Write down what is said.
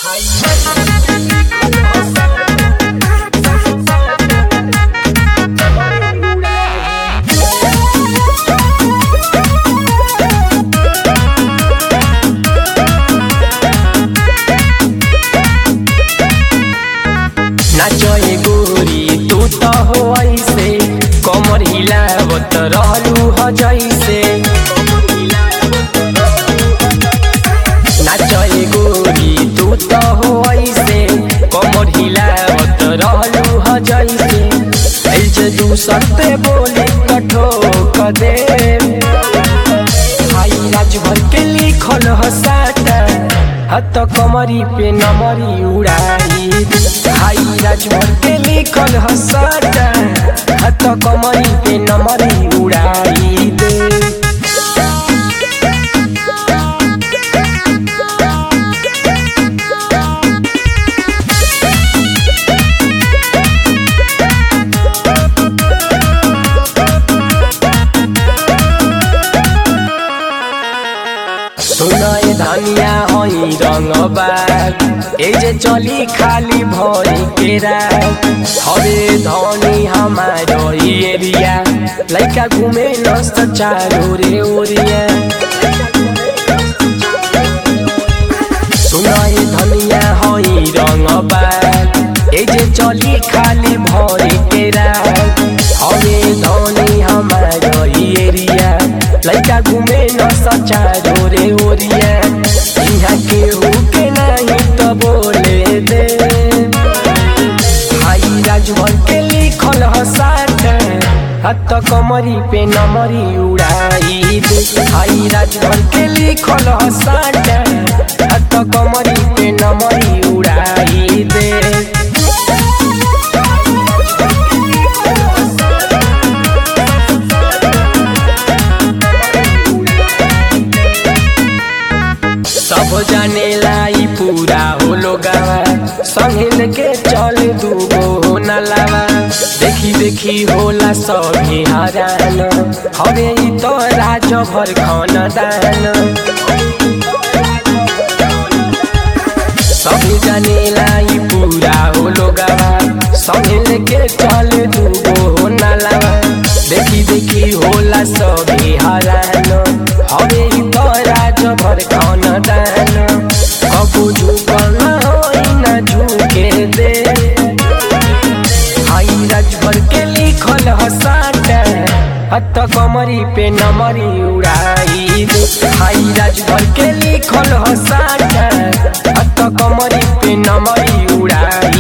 नाचए गोरी तू त हो ऐसे कमर हिलावत रहलू ह जैसे नाचए गोरी तू त हो ऐसे कमर हिलावत रहलू ह जैसे ऐसे दूसर पे बोली कठो कदे हाई राजभर के लिखल ह साटा हत कमरी पे नमरी उड़ाई हाई राजभर के लिखल ह साटा हत कमरी पे नमरी उड़ाई दे सुनाए धनिया हई रंगबाग ए जे चली खाली भरी के रात हरे धनी हमारो ई एरिया लइका घूमे नस्त चारो रे ओरिया सुनाए धनिया हई रंगबाग ए जे चली खाली भरी के रात हरे धनी हमारो ई एरिया लइका घूमे न सचारो रे ओरिया यहाँ केहू के नहीं तो बोले दे हाई राजभर के लिखल ह साट हत कमरी पे नमरी उड़ाई दे हाई राजभर के लिखल ह साट हत कमरी पे नमरी उड़ाई दे सब जाने लाई पूरा हो लोगावा संगे के चल दूगो हो नलावा देखी देखी होला सभी हरान हवे ई तो राज भर खन दान सब जाने लाई पूरा हो लोगावा संगे के चल दूगो हो नलावा देखी देखी होला सभी हरान हवे ई तो राज भर खन दान कबू झुकल होई ना झुके दे हाई राजभर के लिखल ह साटा हत कमरी पे नमरी उड़ाई दे हाई राजभर के लिखल ह साटा हत कमरी पे नमरी उड़ाई